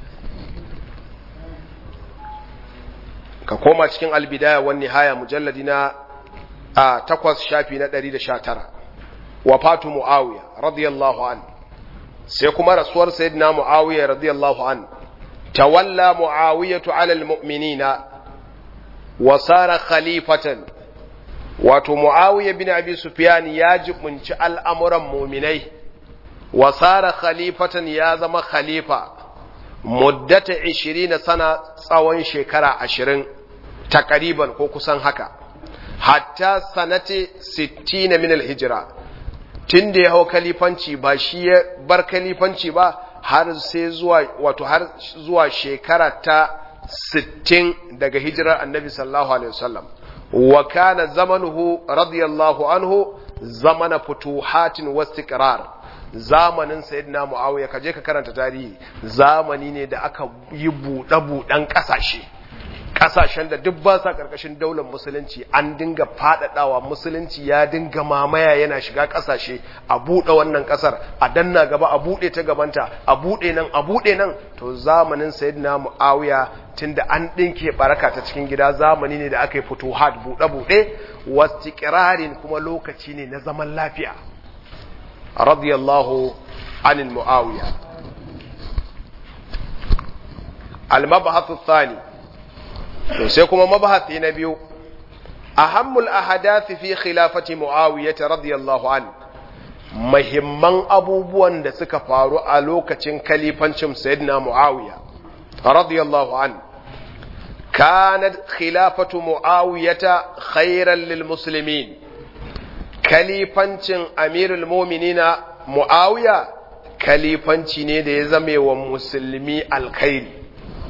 ka koma cikin albidaya wan nihaya mujalladi na a takwas shafi na 119 wafatu muawiya radiyallahu an sai kuma rasuwar sayyidina muawiya radiyallahu an tawalla muawiyatu ala almu'minina wa sara khalifatan wato muawiya bin abi sufyan ya jibunci al'amuran mu'minai wa sara khalifatan ya zama khalifa muddata 20 sana tsawon shekara 20 takariban ko kusan haka hatta sanate 60 min al-hijra tun da ya hau kalifanci ba shi ya bar kalifanci ba har sai zuwa wato har zuwa shekara ta 60 daga hijirar annabi sallallahu alaihi wasallam wa kana zamanuhu radiyallahu anhu zamana futuhatin wastiqrar zamanin sayyidina muawiya kaje ka karanta tarihi zamani ne da aka yi buɗe buɗen ƙasashe kasashen da duk ba sa karkashin daular musulunci an dinga fadadawa musulunci ya dinga mamaya yana shiga kasashe a bude wannan kasar a danna gaba a bude ta gabanta a bude nan a bude nan to zamanin sayyidina muawiya tunda an dinke baraka ta cikin gida zamani ne da aka yi futuhat bude bude wastiqrarin kuma lokaci ne na zaman lafiya radiyallahu anil muawiya al-mabhath ath-thani to sai kuma mabahati na biyu ahammul ahadathi fi khilafati muawiyah radiyallahu an muhimman abubuwan da suka faru a lokacin kalifancin sayyidina muawiya radiyallahu an kanat khilafatu muawiyah khairan lil muslimin kalifancin amirul mu'minina muawiya kalifanci ne da ya zame wa musulmi alkhairi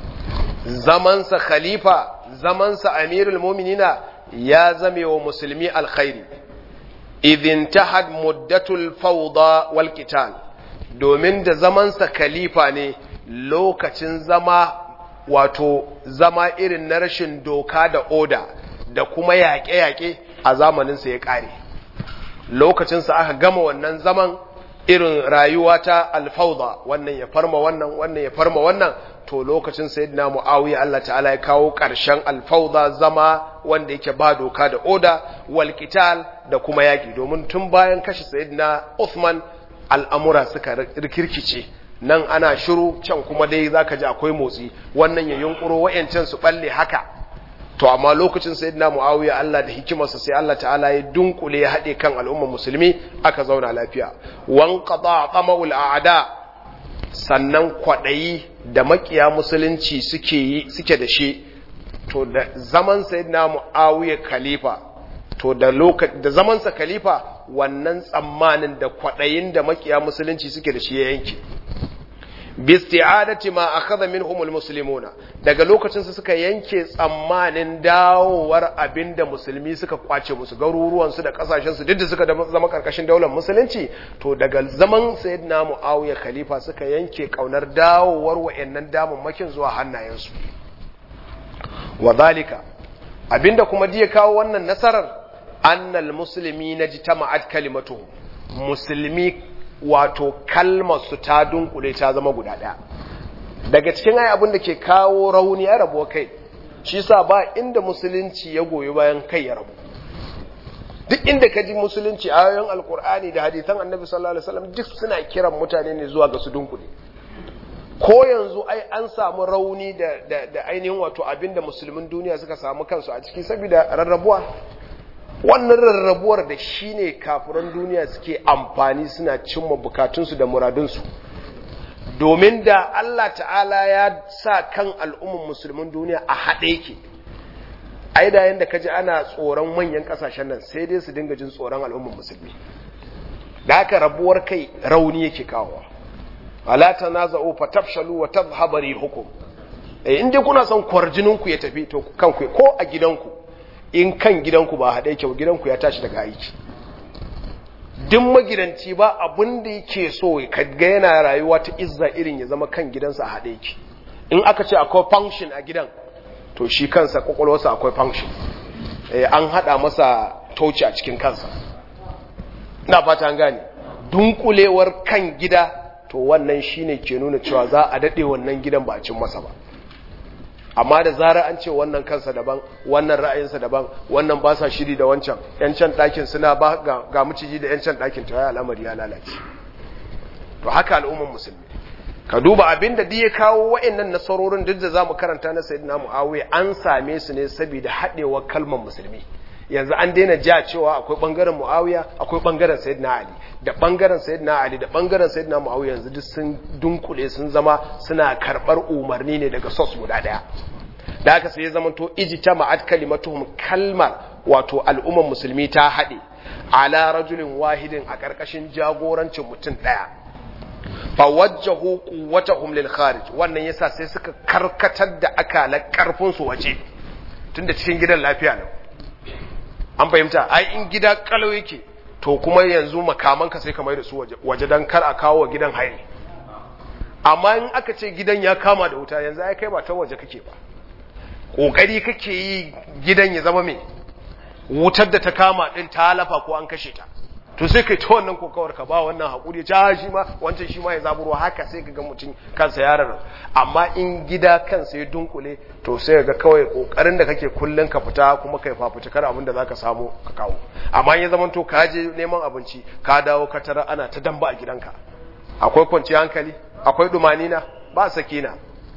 zamansa khalifa zamansa amirul mu'minina ya zame wa musulmi alkhairi idin tahad muddatul fawda wal qital domin da zamansa khalifa ne lokacin zama wato zama irin na rashin doka da oda da kuma yaƙe-yaƙe a zamaninsa ya ƙare lokacinsa aka gama wannan zaman irin rayuwa ta alfauda wannan ya farma wannan wannan ya farma wannan to lokacin sayyidina muawiya Allah ta'ala ya kawo ƙarshen alfauda zama wanda yake ba doka da oda wal qital da kuma yaƙi domin tun bayan kashe sayyidina Uthman al'amura suka rikirkice nan ana shiru can kuma dai zaka ji akwai motsi wannan ya yunkuro wayancan su balle haka to amma lokacin sayyidina muawiya Allah da hikimarsa sai Allah ta'ala ya dunkule ya hade kan al'ummar musulmi aka zauna lafiya wan qada qamaul a'da sannan kwadayi da makiya musulunci suke yi suke da shi to da zaman sayyidina muawiya khalifa to da lokacin da zaman sa khalifa wannan tsammanin da kwadayin da makiya musulunci suke da shi ya yanke bisti'adati ma akhadha minhum almuslimuna daga lokacin su suka yanke tsammanin dawowar abinda musulmi suka kwace musu garuruwan su da kasashen su duk da suka zama karkashin daular musulunci to daga zaman sayyidina muawiya khalifa suka yanke kaunar dawowar wayannan damammakin zuwa hannayen su wadhalika abinda kuma diya kawo wannan nasarar annal muslimina jitama'at kalimatuhum musulmi wato kalmarsu ta dunkule ta zama guda ɗaya daga cikin ai abin da ke kawo rauni ya rabuwa kai shi sa ba inda musulunci ya goyi bayan kai ya rabu duk inda ka ji musulunci ayoyin alkur'ani da hadithan annabi sallallahu alaihi wasallam duk suna kiran mutane ne zuwa ga su dunkule ko yanzu ai an samu rauni da, da, da ainihin wato abinda musulmin duniya suka samu kansu a ciki saboda rarrabuwa wannan rarrabuwar da shi ne kafiran duniya suke amfani suna cimma bukatunsu da muradunsu domin da Allah ta'ala ya sa kan al'umman musulmin duniya a haɗe yake ai da yanda kaji ana tsoron manyan ƙasashen nan sai dai su dinga jin tsoron al'umman musulmi da haka rabuwar kai rauni yake kawowa ala tanaza'u fatafshalu wa tadhhabu rihukum eh in dai kuna son kwarjininku ya tafi to kanku ko a gidanku in kan gidanku ba haɗe kyau gidanku ya tashi daga aiki duk magidanci ba abin da yake so ga yana rayuwa ta izza irin ya zama kan gidansa a haɗe yake in aka ce akwai function a gidan to shi kansa kwakwalwarsa akwai function an haɗa masa toci a cikin kansa na fata an gane dunkulewar kan gida to wannan shine ke nuna cewa za a daɗe wannan gidan ba a cin masa ba amma da zara an ce wannan kansa daban wannan ra'ayinsa daban wannan ba sa shiri da wancan yancan ɗakin suna ba ga miciji da yancan ɗakin ta ya al'amari ya lalace to haka al'umman musulmi ka duba abin da ya kawo wa'annan nasarorin duk da zamu karanta na sayyidina muawiya an same su ne saboda haɗewar kalmar musulmi yanzu an daina ja cewa akwai bangaren muawiya akwai bangaren sayyidina ali da bangaren sayyidina ali da bangaren sayyidina muawiya yanzu duk sun dunkule sun zama suna karbar umarni ne daga sos guda daya da haka sai ya zama to ijtama'at kalimatuhum kalmar wato al'ummar musulmi ta haɗe ala rajulin wahidin a ƙarƙashin jagorancin mutum ɗaya fa wajjahu quwwatahum lil kharij wannan yasa sai suka karkatar da akalar karfin su waje tunda cikin gidan lafiya ne an fahimta ai in gida kalau yake to kuma yanzu makamanka sai ka mai da su waje don kar a kawo wa gidan haini amma in aka ce gidan ya kama da wuta yanzu ai kai ba ta waje kake ba kokari kake yi gidan ya zama mai wutar da ta kama din ta lafa ko an kashe ta to sai kai ta wannan kokawar ka ba wannan hakuri ja shi ma wancan shi ma ya zaburo haka sai ka ga mutum kansa ya rarra amma in gida kansa ya dunkule to sai ga kawai kokarin da kake kullun ka fita kuma kai fafuta kar abin da zaka samu ka kawo amma ya zaman to ka je neman abinci ka dawo ka tara ana ta damba a gidanka akwai kwanciyar hankali akwai dumanina ba sakina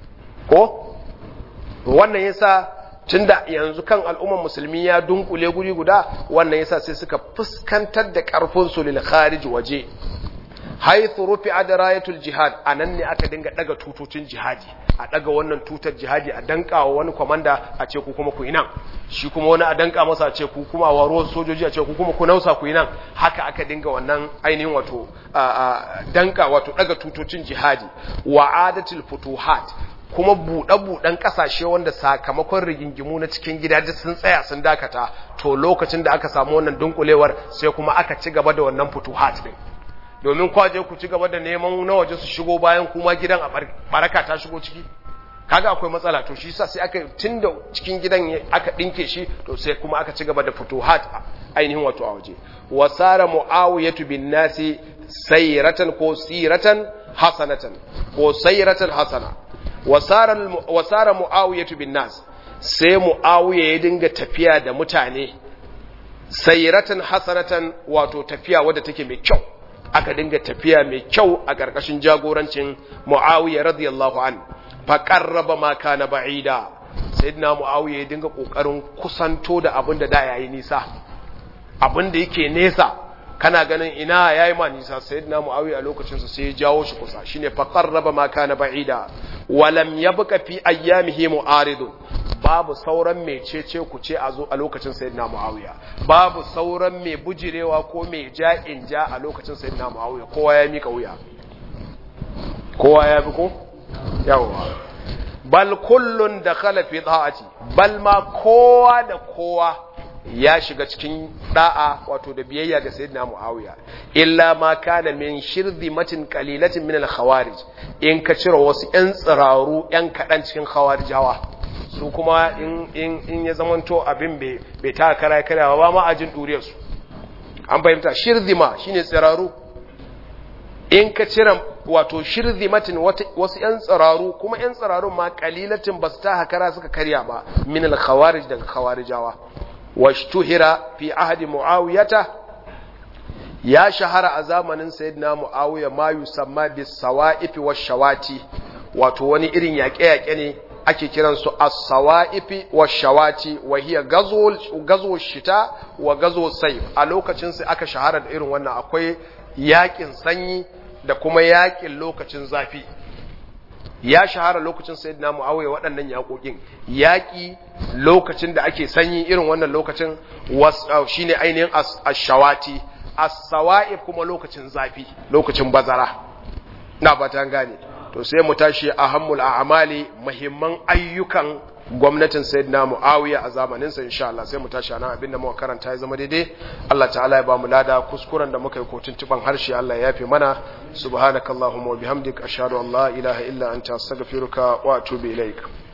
ko wannan yasa tunda yanzu kan al'umman musulmi ya dunkule guri guda wannan yasa sai suka fuskantar da karfin su lil kharij waje haythu rufi'a darayatul jihad anan ne aka dinga daga tutocin jihadi a daga wannan tutar jihadi a danka wa wani komanda a ce ku kuma ku yi nan shi kuma wani a danka masa a ce ku kuma waro sojoji a ce ku kuma ku nausa ku yi nan haka aka dinga wannan ainihin wato danka wato daga tutocin jihadi wa adatul futuhat kuma buɗe-buɗen ƙasashe wanda sakamakon rigingimu na cikin gida duk sun tsaya sun dakata to lokacin da aka samu wannan dunkulewar sai kuma aka ci gaba da wannan futuhat din domin kwaje ku ci gaba da neman na waje su shigo bayan kuma gidan a baraka ta shigo ciki kaga akwai matsala to shi yasa sai aka tunda cikin gidan aka dinke shi to sai kuma aka ci gaba da futuhat ainihin wato a waje wasara muawiyatu bin nasi sayratan ko siratan hasanatan ko sayratan hasana wasara wasara muawiyatu bin nas sai muawiya ya dinga tafiya da mutane sayratan hasanatan wato tafiya wadda take mai kyau aka dinga tafiya mai kyau a ƙarƙashin jagorancin muawiya radiyallahu an faƙarraba ma kana ba'ida sayyidina muawiya ya dinga ƙoƙarin kusanto da abin da da yayi nisa abin da yake nesa kana ganin ina yayi ma nisa sayyidina muawiya a lokacin sa sai ya jawo shi kusa shine faqarraba ma kana ba'ida walam yabqa fi ayyamihi mu'aridun babu sauran mai cece ku ce a zo a lokacin sayyidina muawiya babu sauran mai bujirewa ko mai ja'in ja a lokacin sayyidina muawiya kowa ya mika wuya kowa ya bi ko yawa bal kullun dakhala fi ta'ati bal ma kowa da kowa ya shiga cikin da'a wato da biyayya ga sayyidina Muawiya illa ma kana min shirzimatin qalilatin min al-khawarij in ka cire wasu ƴan tsiraru ƴan kaɗan cikin khawarijawa su kuma in in in ya zamanto abin bai bai ta kara karawa ba ma ajin duriyar su an fahimta shirzima shine tsiraru in ka cire wato shirzimatin wasu ƴan tsiraru kuma ƴan tsirarun ma qalilatin basu ta hakara suka karya ba min al-khawarij daga khawarijawa واشتهر في عهد معاوية يا شهر أزامن سيدنا معاوية ما يسمى بالسوائف والشواتي wato wani irin yaƙe-yaƙe ne ake kiransu as-sawa'ifi wash-shawati wa hiya gazo shita wa gazo sayf a lokacin sai aka shahara da irin wannan akwai yaƙin sanyi da kuma yaƙin lokacin zafi ya shahara lokacin sayyidina muawiya waɗannan yaƙoƙin yaƙi lokacin da ake sanyi irin wannan lokacin shine ainihin ash-shawati as-sawa'ib kuma lokacin zafi lokacin bazara na fata gane to sai mu tashi ahammul a'mali muhimman ayyukan gwamnatin sayyidina muawiya a zamanin sa insha Allah sai mu tashi anan abinda muka karanta ya zama daidai Allah ta'ala ya ba mu lada kuskuren da muka yi ko tuntuban harshe Allah ya yafe mana subhanakallahumma wa bihamdika ashhadu an la ilaha illa anta astaghfiruka wa atubu ilaik